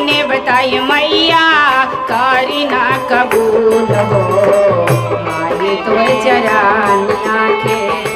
ने बताई मैया करी ना कबूल हो माई तोर चरानिया के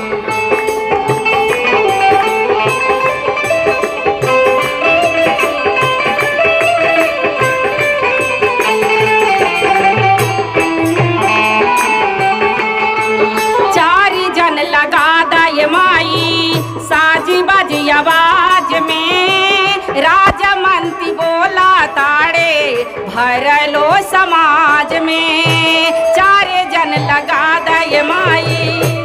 चारी जन लगा दय माई साजी बाजी आवाज में राजा मंत्री बोला ताड़े भरलो समाज में चारे जन लगा दय माई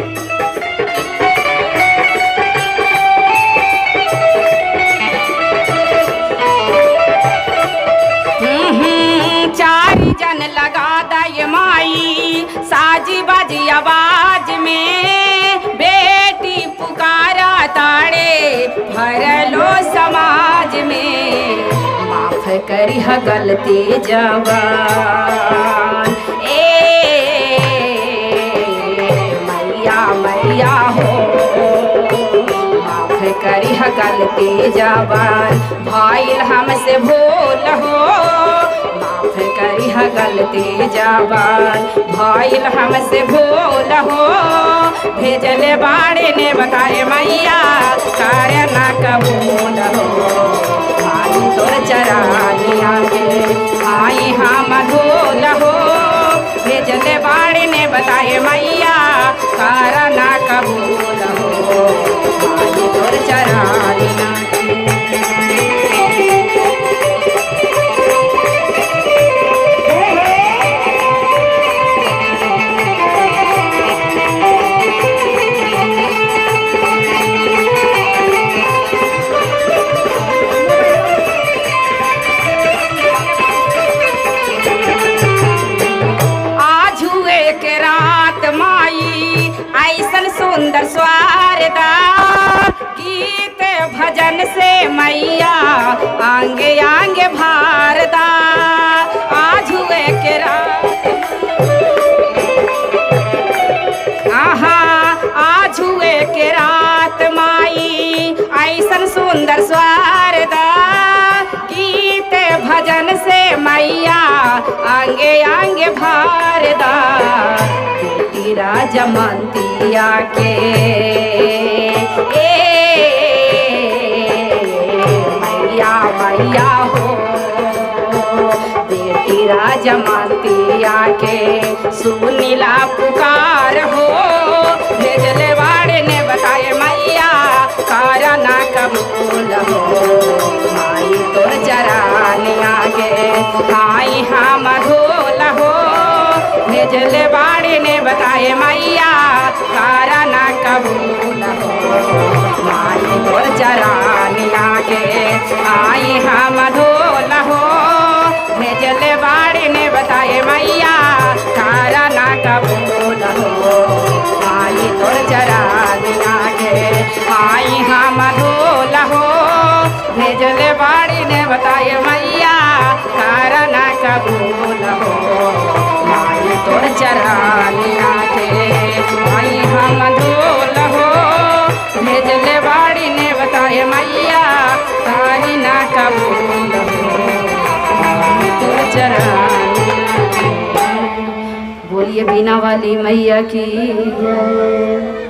हम्म, चारी जन लगा दय माई साजी बाजी आवाज में बेटी पुकारा ताड़े भरलो समाज में माफ करी ह गलती जवान ए मैया मैया हो माफ करी ह गलती जवान भाईल हमसे भूल हो माफ करी ह गलती जवान भाईल हमसे भूल हो भेजले बाड़े ने बताए मैया कार्य ना कबूल हो भाई तोर चरानिया के आई हम धूल हो भेजले बाड़े ने बताए मैया कार्य ना कबूल हो भाई तोर चरानिया आज हुए के रात माई ऐसन सुंदर स्वारदा गीत भजन से मैया आंगे आंगे भारदा आज हुए के रात आहा आज हुए के रात माई ऐसन सुंदर स्वारदा गीत भजन से मैया आंगे आंगे भारदा बेटी राजा मंतिया के ए मैया मैया हो बेटी राजा मंतिया के सुनीला पुकार हो भेजले वाड़े ने बताए मैया कारा ना कबूल हो माई तोर चरानिया के आई हम धोल हो भेजले बाड़े ने बताए मैया कारा ना कबूल हो माई तोर चरानिया के आई हम धोल हो भेजले बाड़े ने बताए मैया कारा ना कबूल हो आई तोर चरानिया के आई हम धोल हो भेजले बाड़ी ने बताए मैया कारा ना कबूल हो आई तोर चरानिया के आई हम धोल हो भेजले बाड़ी ने बताए मैया कारी ना कबूल हो आई तोर चरानिया के। बोलिए बीना वाली मैया की जय।